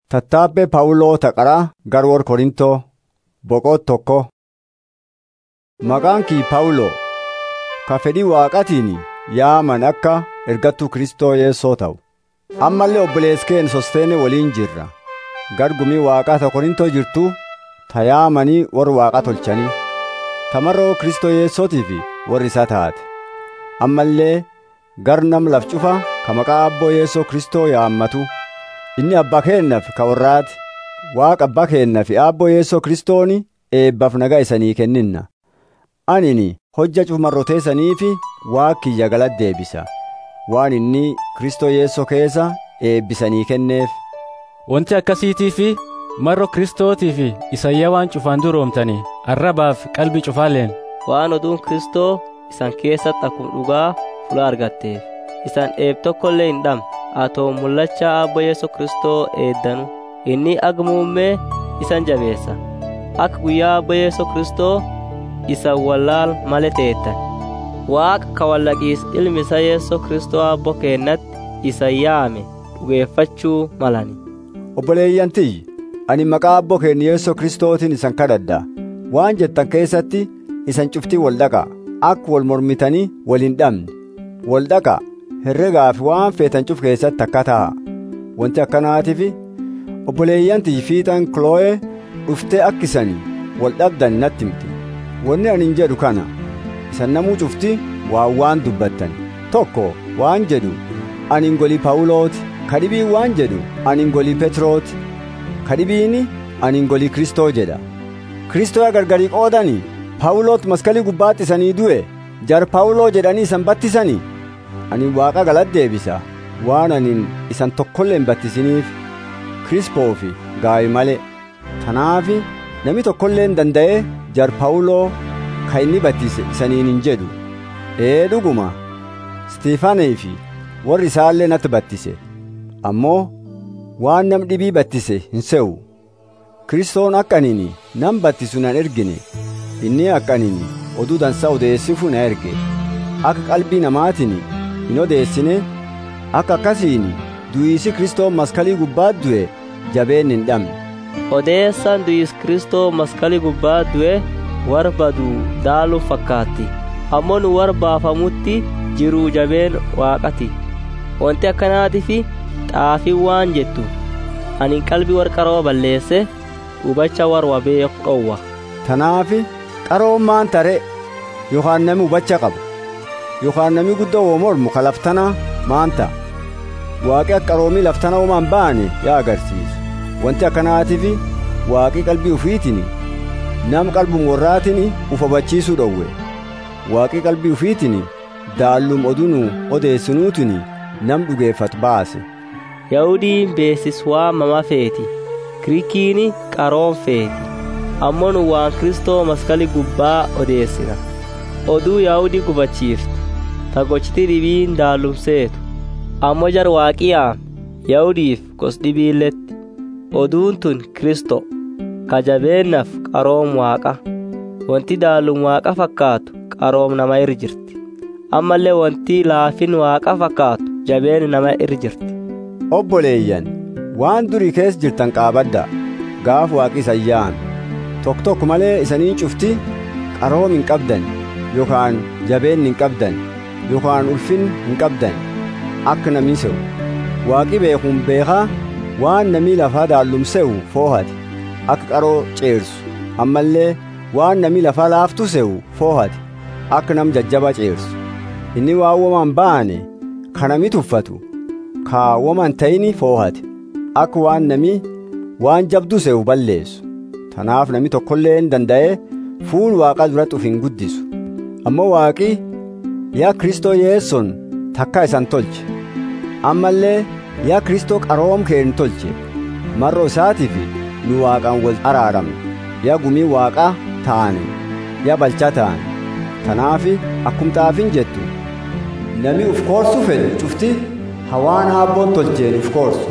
Tattaabbee Phaawuloo Taqaraa Garwoor Korintoo Boqot tokko Maqaan kii Phaawuloo ka fedhii Waaqatiin yaaman akka ergattuu Kristoo Yesuusoo ta'u. Ammallee obboleessi keen Sosteene waliin jirra. Gargumii Waaqaa ta Korintoo jirtu ta yaamanii warri Waaqa tolchanii. Tamarroo Kristoo Yesuusootiif warri isaa taate. Ammallee gar nam laf cufa ka maqaa Abboo Yesuus Kristoo yaammatu. Inni abbaa keennaaf ka warraati. Waaqa abbaa keennaaf Abboo Yesuus Kristooni eebbaaf nagaa isanii kenninna. Anini hojja cumarroteessanii fi waaqiyya galata deebisa. Waan inni Kristoo Yesuus keessa eebbisanii kenneef. Wanti akkasiitii fi marro Kiristootii fi isayyaa waan cufaan duroomtanii arrabaaf qalbii cufaaleen. Waan oduun Kristoo isan keessatti akkuma dhugaa fula argatteef isan eeb tokkollee hin dhabne atoo mul'achaa Abboo Yesuus Kristoo eeddanu inni agmuummee isan jabeessa akka guyyaa Abboo Yesuus Kristoo isa wallaal malee teettan waaqa ka wallaqiis ilmi isa Yesuus Kristoo Abboo keennatti isa yaame dhugeeffachuu malani. Obboleeyyan tiyyi ani maqaa Abboo keenya Yesuus Kristootiin isan kadhadha. Waan jettan keessatti isan cuftii wal dhaqaa akka wal mormitanii wal hin dhabne. Wal dhaqaa herregaa fi waan feetan cuf keessatti akka ta'a. Wanti akkanaatiif obboleeyyan tiyyi fiixan Kiloo'ee dhuftee akkisanii wal dhabdan natti himti. Wanni ani hin jedhu kana isan namuu cufti waan waan dubbattan. Tokko waan jedhu ani ngolii Paawulooti. Kadhibiin waan jedhu ani ngolii Petrooti. Kadhibiini ani ngolii Kristoo jedha. Kristoo gargarii qoodanii Paawuloot maskalii gubbaatti isanii du'e jar Paawuloo jedhanii isan battisanii. Ani waaqa galata deebisa waan anin isan tokkollee hin battisiniif Kirispoo fi gaawi malee. Tanaafi namni tokkollee hin danda'ee jar Paawuloo ka inni battise isaniin hin jedhu. Ee dhuguma Stiifaanee fi warri isaallee natti battise. Ammoo waan nam dhibii battise hin se'u. Kiristoon akka anini nam battisu nan ergine. Inni akka anini oduu dansaa odeessifu na erge. Akka qalbii namaatiin hin odeessine akka akkasiin du'iisi Kristoo maskalii gubbaat du'e jabeen hin dhabne. Odeessaan du'iis Kristoo maskalii gubbaat du'e warra baduu daaluu fakkaatti. Ammoo nu warra baafamutti jiruu jabeen waaqati. Wanti akkanaatiif xaafii waan jettu ani qalbii warra qaroo balleesse hubacha warra beeku dhowwa. Tanaafi qaroon maan tare yookaan nami hubacha qabu yookaan nami guddoo woo mormu ka laftanaa maan ta'a. Waaqi akka qaroomii laftana uumaan ba'ane yaa agarsiisu. Wanti akkanaatiif waaqi qalbii ufiitiin nam qalbum warraatiin uf hubachiisuu dhowwe. Waaqi qalbii ufiitiin daallum oduu odeessinuutiin nam dhugeeffatu baase. Yahudiin beesis waamama feeti. Giriikiin qaroon feeti. Ammoo nu waan Kristoo maskalii gubbaa odeessina. Oduu Yahudii gubachiiftu. Tagochiti dhibiin daallumseetu. Ammoo jar waaqiyaa Yahudiif gos dhibiilletti. Oduun tun Kristoo. Kajabeennaaf qaroom waaqa. Wanti daallum waaqa fakkaatu qaroom nama irra jirti. Ammallee wanti laafin waaqa fakkaatu jabeen nama irra jirti. Obboleeyyan waan durii keessa jirtan qaabadda gaaf waaqi isan yaame tokko tokko malee isanii cufti qaroom hin qabdan yookaan jabeen hin qabdan yookaan ulfin hin qabdan akka namni se'u waaqi beekuun beekaa waan namni lafaa daallumse'u foohate akka qaroo ceersu ammallee waan namni lafaa laaftu se'u foohate akka nam jajjaba ceersu inni waan womaan ba'ane kanami tuffatu kaawwaman ta'ini foohate akka waan nami waan jabdu se'u balleessu tanaaf nami tokkollee hin danda'e fuul waaqa duratti uf hin guddisu ammoo waaqi yaa kristoo yeesson takka isan tolche ammallee yaa kristoo qaroom keen tolche marroo isaatiif nu waaqaan wal araaramne yaa gumii waaqaa taane yaa balchaa taane tanaafi akkum xaafin jettu nami uf koorsu fedhu cufti hawaan haabboon tolcheen uf koorsu